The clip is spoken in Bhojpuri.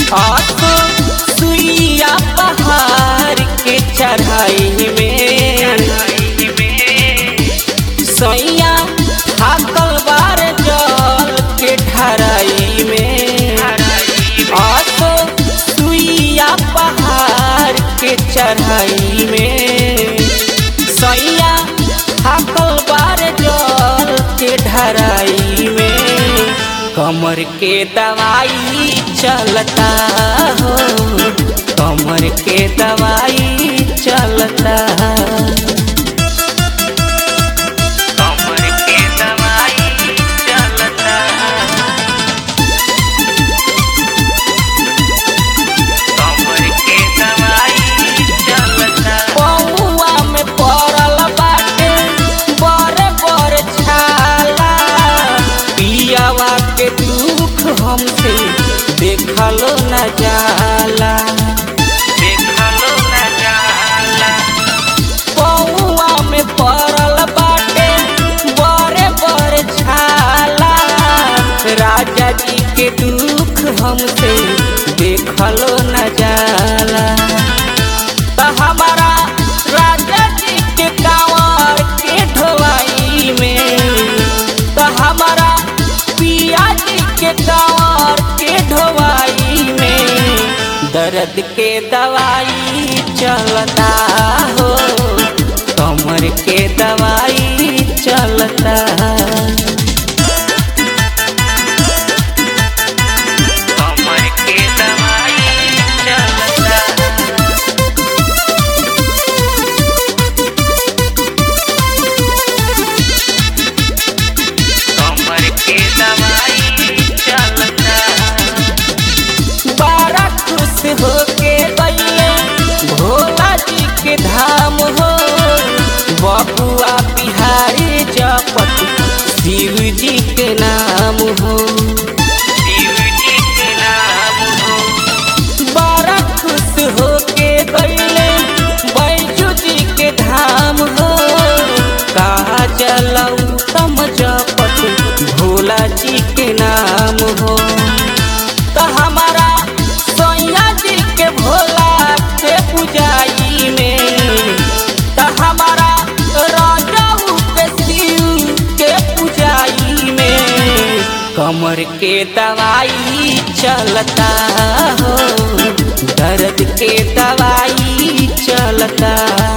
आसो सुइया पहाड़ के चढ़ाई में सैया थाकल बार जल के ढराई में आसो सुइया पहाड़ के चढ़ाई में सैया थाकल बार जल के ढराई में कमर के दवाई चलता हो कमर के दवाई चलता कमर के दवाई चलता कमर के दवाई चलता पौआ में पड़ल बाटे बड़े बड़े छाला पियावा के दुख हमसे देखलो न जाला देखलो न जाला पौआ में पड़ल बाटे बड़े बड़े छाला राजा जी के दुख हमसे देखलो न जाला त हमारा राजा जी के कांवर के ढोवाई में त हमारा पिया जी के कांवर के ढोवाई में दर्द के दवाई चलता हो कमर के दवाई चलता कमर के दवाई चलता कमर के दवाई चलता बड़ा खुश होके गईले भोला जी के धाम हो बबुआ बिहारी जपत शिव जी के नाम हो शिव जी के नाम हो बड़ा खुश होके गईले बैजू जी के धाम हो कहा चलऊ तम जपत भोला जी के नाम हो तो हमारा सोया जी के भोला के पुजाई में तो हमारा राजाऊ के शिव के पुजाई में कमर के दवाई चलता हो दर्द के दवाई चलता